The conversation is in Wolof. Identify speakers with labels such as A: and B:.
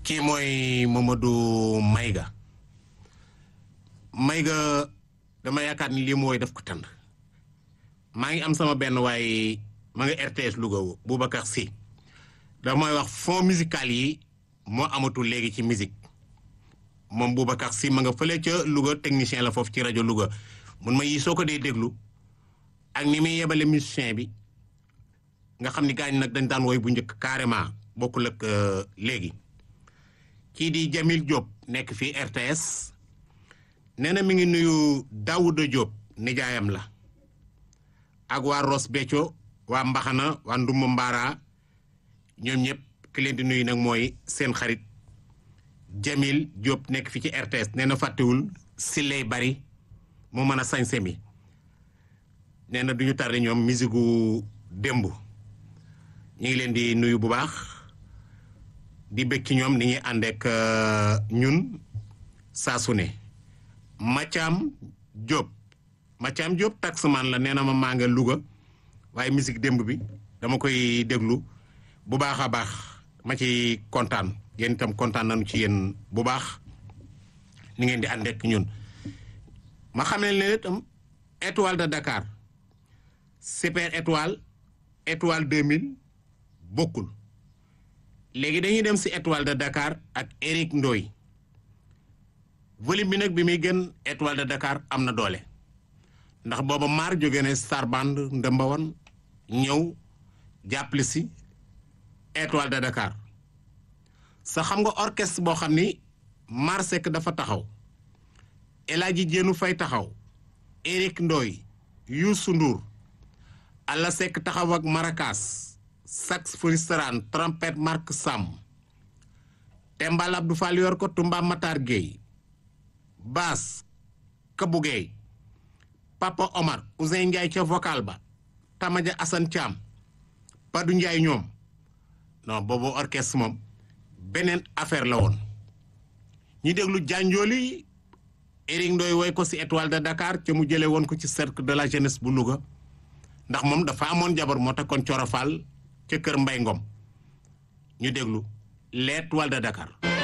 A: kii mooy Mamadou Mayga Mayga dama yaakaar ni lii mooy def ko tànd maa ngi am sama benn waaye ma nga RTS Louga Boubacar Sy dafa may wax fond musical yi moo amatul léegi ci musique moom Boubacar Sy ma nga fële ca Louga technicien la foofu ci rajo Louga mun ma yi soo ko dee déglu ak ni muy yebale musicien bi nga xam ni gaañ nag dañ daan woy bu njëkk carrément bokkul ak léegi kii di Jamil Diop nekk fii RTS nee na mi ngi nuyu Daouda Diop nijaayam la ak waa Ross Béthio waa Mbaxana waa Ndumba Mbaara ñoom ñëpp ki leen di nuyu nag mooy seen xarit Jamil Diop nekk fi ci RTS nee na fàttewul si lay bari mu mën a sañse mi nee na du ñu tardé ñoom musique gu démb ñu ngi leen di nuyu bu baax di bëgg ci ñoom ni ñuy ànd ak ñun saa su ne Mathiam Diop Mathiam Diop taxman la nee na ma maa nga Louga waaye musique démb bi dama koy déglu bu baax a baax ma ci kontaan yéen itam kontaan nañu ci yéen bu baax ni ngeen di ànd ak ñun ma xam ne leen itam étoile de Dakar super étoile étoile 2000 bokkul léegi dañuy dem si étoile de Dakar ak Eric Ndoy volume bi nag bi muy gën étoile de Dakar am na doole ndax booba maar jóge ne Star Band ndëmbawan ñëw jàppale si étoile de Dakar sa xam nga orchestre boo xam ni maar Seck dafa taxaw El Hadji Jéenu Fay taxaw Eric Ndoy Youssou Ndour Alla Seck taxaw ak maracas saxophoniste ran trompette Marc Sam Tembal Abdou Fall yor ko Tumba Matar Gueye basse Kabou Gueye Papa Omar Ousseyn Ndiaye ca vocal ba Tamaja Assane Thiam Padou Ndiaye ñoom non boobu orchestre moom beneen affaire la woon ñi déglu jànjooli Eric Ndoy woy ko ci étoile de Dakar ca mu jëlee woon ko ci cercle de la jeunesse bu Louga ndax moom dafa amoon jabar moo tax kon corofal ca kër Mbay Ngom ñu déglu l'étoile de Dakar